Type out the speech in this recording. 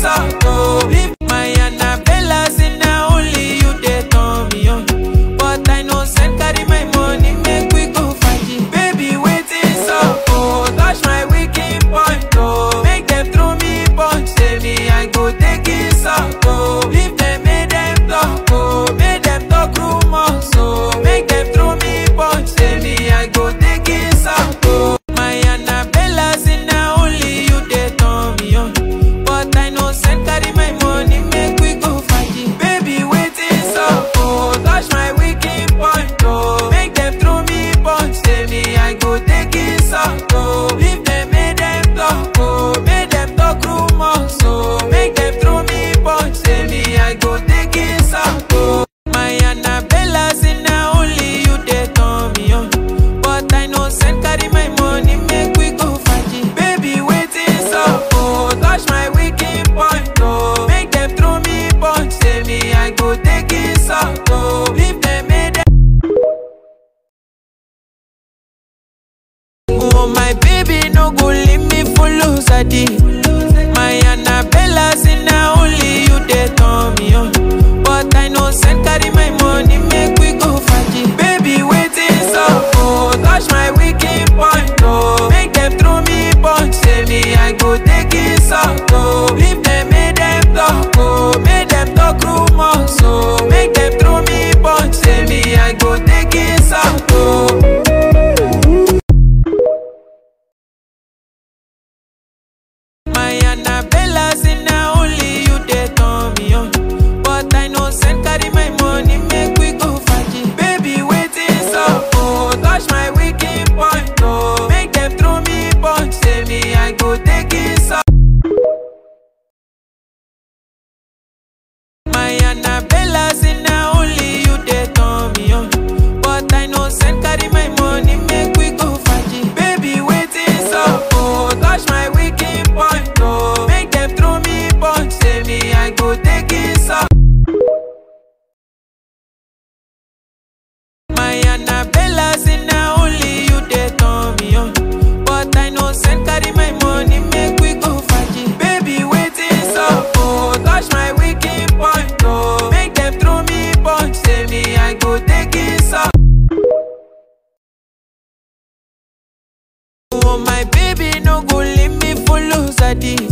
out, oh. Leave my Annabella, say na only you dey turn me on. But I no send carry my money, make we go party. Baby, waiting so, oh. Touch my wicked point, oh. Make them throw me punch, say me I go take it out, oh. Leave them, make them talk, oh. Make them talk rumors, oh. Make them throw me punch, say me I go take it out, oh. My Annabella, say na only you dey turn me on. But I no send carry my money, make we go party. Baby, waiting so, oh. Touch my wicked point, oh. Make them throw me punch, say me I go take it out, oh. Leave them, make them talk, oh. Make them talk rumors, oh. Make them throw me punch, say me I go take it out, oh. My Annabella, say na only you dey turn me on. But I no send carry my money, make we go party. Baby, waiting so, oh. Touch my wicked point, oh. Make them throw me punch, say me I go take it out, oh. Leave them, make them Oh my baby, no go leave me follow Sadi. My Annabella, say na only you dey turn me on. But I no send carry my money, make we go party. Baby, waiting so, oh, touch my wicked point, oh. Make them throw me punch, say me I go take it out, oh. Leave them, make them talk, oh. Make them talk rumors, oh. Make them throw me punch, say me I go take it out, oh. My Annabella, say na only you dey turn me on. But I no send carry my money, make we go party. Baby, waiting so, oh. Touch my wicked point, oh. Make them throw me punch, say me I go take it out. My Annabella, say na only you dey turn me on. But I no send carry my money, make we go party. Baby, waiting so, oh. Touch my wicked point, oh. Make them throw me punch, say me I go take it out. My Annabella, say na only you dey turn me on. But I no send carry my money, make we go party. Baby, waiting so, oh. Touch my wicked point, oh. Make them throw me punch, say me I go take it out. Oh my baby, no go leave me follow Sadi.